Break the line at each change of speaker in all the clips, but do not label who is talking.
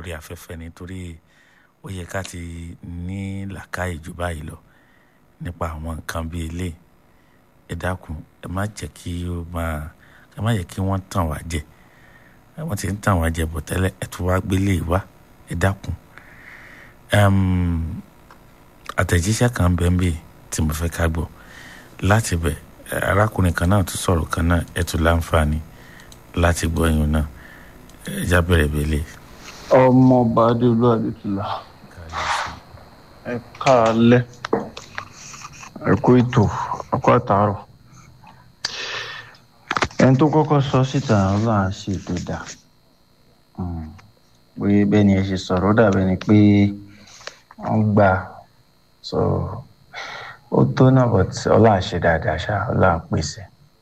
lórí afẹ́fẹ́ nítorí ó yẹ ká ti ní làákàyè jù báyìí lọ nípa àwọn nǹkan bíi ilé ẹ dákun ẹ má jẹ́ kí ó máa ẹ má jẹ́ kí wọ́n tàn wá jẹ wọ́n ti ń tàn wá jẹ bọ̀ tẹ́lẹ̀ ẹ tún wá gbélé wá ẹ dákun àtẹ̀jíṣẹ́ kan bẹ́ẹ̀ bí tí mo fẹ́ ká gbọ́ láti bẹ̀ arákùnrin kan náà tún sọ̀rọ̀ kan náà ẹ tún láǹfààní láti gbọ́ ẹ̀yìn náà ẹ já bẹ̀rẹ̀ bẹ̀lẹ̀.
ọmọọba adéolú adétúlá ẹ káalẹ́ ẹ kú ètò ọkọ àtàárọ̀ ẹni tó kọ́kọ́ sọ síta ọlọ́run á ṣe ètò dà pé bẹ́ẹ̀ ni ẹ ṣe sọ̀rọ̀ ó dàbẹ́ ni pé wọ́n gbà so ó tó náà but ọlọ́run á ṣe dáadáa ṣá ọlọ́run á pèsè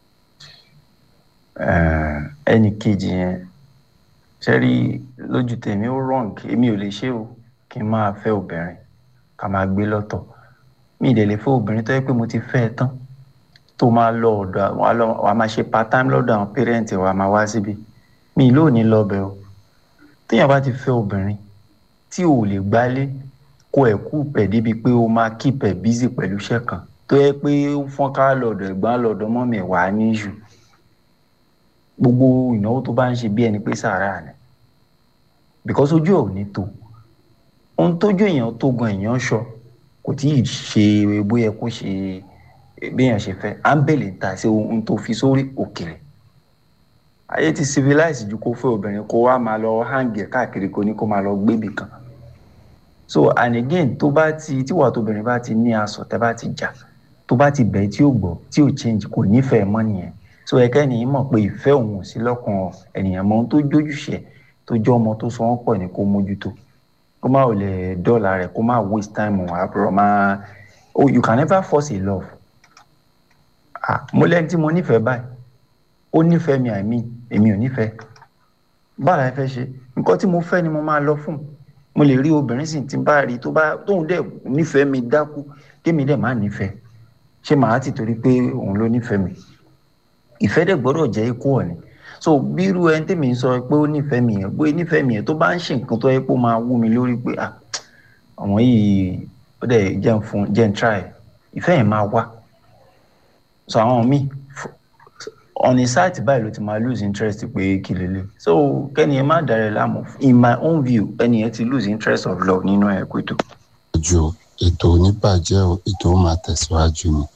ẹnì kejì yẹn ṣẹ́rí lójú tèmi ó wrong èmi ò lè ṣe o kí n máa fẹ́ obìnrin ká máa gbé lọ́tọ̀ mi ì dẹ̀ lè fẹ́ obìnrin tó yẹ pé mo ti fẹ́ ẹ tán tó máa lọ ọ̀dọ̀ wa máa ṣe part time lọ́dọ̀ àwọn parent wa máa wá síbi mi ì lóò ní lọ́bẹ̀ o téèyàn bá ti fẹ́ obìnrin tí ò lè gbálé kó ẹ̀ kú pẹ̀ débi pé ó máa keep ẹ̀ busy pẹ̀lú iṣẹ́ kan tó yẹ pé ó fọ́n ká lọ́dọ̀ ẹ̀gbọ́n lọ́dọ̀ mọ́mì wà á ní ìṣù gbogbo ìnáwó tó bá ń ṣe bí ẹni pé sàárà ni because ojú ẹ̀ ò ní tó ohun tójú èèyàn tó gan èèyàn sọ kò tí ì ṣe bóyá kó ṣe béèyàn ṣe fẹ́ à ń bèlè ta sí ohun tó fi sórí òkèlè ayé ti civilize ju kó fẹ́ obìnrin kó wá máa lọ hàǹgì káàkiri kó ní kó máa lọ gbébì kan so and again tó bá ti tíwà tóbìnrin bá ti ní aṣọ tẹ́ bá ti jà tó bá ti bẹ̀ tí ò gbọ́ tí ò change kò nífẹ̀ẹ́ mọ́ nìyẹn so ẹ̀kẹ́ nìyí mọ̀ pé ìfẹ́ òun ò sí lọ́kàn ènìyàn mọ́ ohun tó jójúṣe tó jẹ́ ọmọ tó sọ wọ́n pọ̀ ní kó mójútó kó má ò lè dọ́là rẹ̀ kó má waste time òun àbúrò má oh you can never force a love ah mo lẹ́ni tí mo nífẹ̀ẹ́ báyìí ó nífẹ̀ẹ́ mi àìmí èmi ò nífẹ̀ẹ́ báwo la fẹ́ ṣe nǹkan tí mo fẹ́ ni mo máa lọ fún mo lè rí obìnrin sì tí n bá rí tó bá tóun dẹ̀ nífẹ̀ẹ́ mi dákú kémi dẹ̀ má nífẹ̀ẹ́ ṣé màá ti torí pé òun ló nífẹ̀ẹ́ mi ìfẹ́ dẹ̀ gbọ́dọ̀ jẹ́ ikú ọ̀ni so bírú ẹni tèmi ń sọ pé ó nífẹ̀ẹ́ mi yẹn pé nífẹ̀ẹ́ mi yẹn tó bá ń ṣe nǹkan tó yẹ pé ó máa wú mi lórí pé ah àwọn yìí ó dẹ̀ jẹ́ ń fún jẹ́ ń try ìfẹ́ yẹn máa wá so àwọn míì on a site báyìí ló ti máa lose interest pé kí lélẹ̀ so kẹ́ni ẹ má darẹ̀ láàmú in my own view ẹni yẹn ti lose interest of love nínú ẹ̀ pé tó.
ju ètò oníbàjẹ́ ètò máa tẹ̀síwájú ni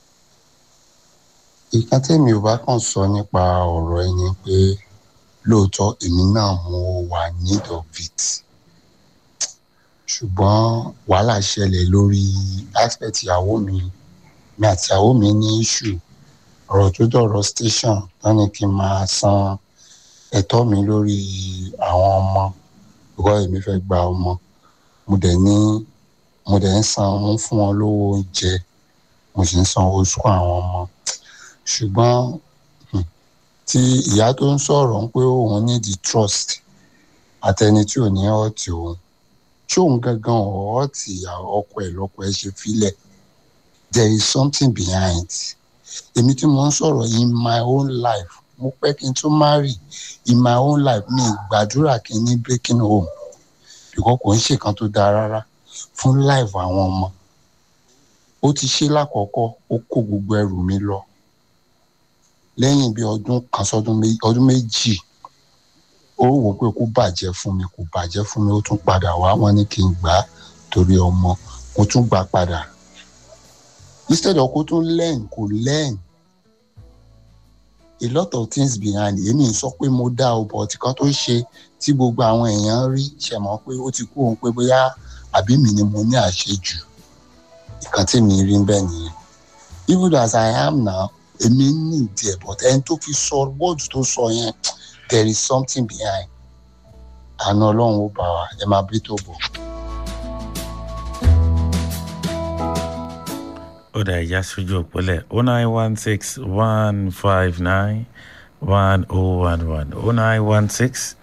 ìkan tẹ́mi ò bá kàn sọ nípa ọ̀rọ̀ ẹni pé lóòótọ́ èmi náà mo wà need of it ṣùgbọ́n wàhálà ṣẹlẹ̀ lórí aspect ìyàwó mi mi àti ìyàwó mi ní issue ọ̀rọ̀ tó dọ̀rọ̀ station tán ni kí n máa san ẹ̀tọ́ mi lórí àwọn ọmọ ìwọ èmi fẹ́ gba ọmọ mo dẹ̀ ní mo dẹ̀ ń san mo ń fún wọn lówó oúnjẹ mo sì ń san owó sùkúl àwọn ọmọ ṣùgbọ́n tí ìyá tó ń sọ̀rọ̀ ń pé òun ní the trust àtẹni tí ò ní ọ̀tí òun tí òun gangan ọ̀ọ́tì ọkọ ẹ̀ lọ́kọ ẹ̀ ṣe filẹ̀ there is something behind èmi tí mo ń sọ̀rọ̀ in my own life mo pẹ́ kí n tó marry in my own life mi gbàdúrà kí n ní breaking home because kò ń ṣèkan tó dáa rárá fún life àwọn ọmọ ó ti ṣe lákọ̀ọ́kọ́ ó kó gbogbo ẹrù mi lọ lẹ́yìn bí ọdún kan sọdún ọdún méjì ó wò pé kó bàjẹ́ fún mi kò bàjẹ́ fún mi ó tún padà wá wọn ní kí n gbà á torí ọmọ mo tún gbà padà instead of kó tún learn kò learn a lot of things behind èmi sọ pé mo dá o bọ̀ tí kan tó ṣe tí gbogbo àwọn èèyàn rí ṣe mọ̀ pé ó ti kú òun pé bóyá àbí mi ni mo ní àṣejù ìkan tí mi rí bẹ́ẹ̀ nìyẹn even as I am now èmi ní ìdí ẹ̀ but ẹni tó fi sọ wọ́ọ̀dù tó sọ yẹn there is something behind àna ọlọ́run ó bá wa ẹ máa bí tó bọ̀.
ó dà ìyá sójú òpólẹ̀ o nine one six one five nine one oh one one o nine one six